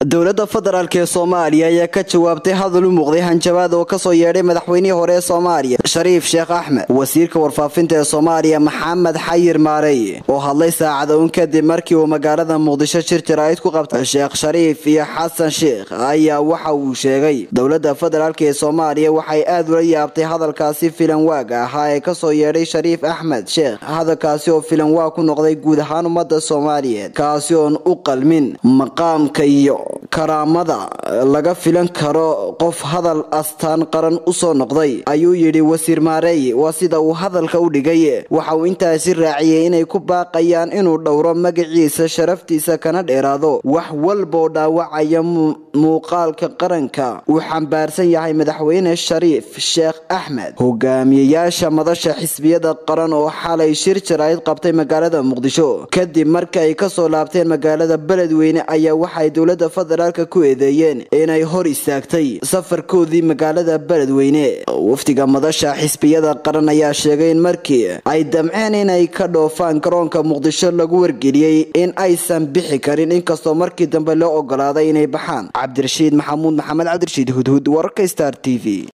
dowladda federaalk ee soomaaliya ayaa ka jawaabtay hadal u muuqday hanjabaad oo kasoo yeedhay madaxweynihii hore ee soomaaliya shariif sheekh axmed wasiirka warfaafinta ee soomaaliya maxamed xayir maarey oo hadlay saacada un kadib markii uu magaalada muqdisho shir jaraa'id ku qabtay sheekh shariif iyo xasan sheekh ayaa waxa uu sheegay dowladda federaalk ee soomaaliya waxay aad ula yaabtay hadalkaasi filan waag ahaa ee kasoo yeedhay shariif axmed sheekh hadalkaasi oo filan waag ku noqday guud ahaan ummadda soomaaliyeed kaasi oon u qalmin maqaamka iyo karaamada laga filan karo qof hadal astaan qaran usoo noqday ayuu yidhi wasiir maareey waa sida uu hadalka u dhigay waxa uu intaasi raaciyey inay ku baaqayaan inuu dhowro magaciisa sharaftiisa kana dheeraado wax walbaoo dhaawacaya muuqaalka qaranka uu xambaarsan yahay madaxweyne shariif sheekh axmed hogaamiyeyaasha madasha xisbiyada qaran oo xalay shir jaraa'id qabtay magaalada muqdisho kadib marka ay kasoo laabteen magaalada beledweyne ayaa waxay dowlada federaalka ku eedeeyeen inay hor istaagtay safarkoodii magaalada beledweyne wafdiga madasha xisbiyada qaran ayaa sheegay in markii ay damceen inay ka dhoofaan garoonka muqdisho lagu wargeliyey in aysan bixi karin inkastoo markii dambe loo ogolaaday inay baxaan cabdirashiid maxamuud maxamed cabdirashiid hudhud wararka star t v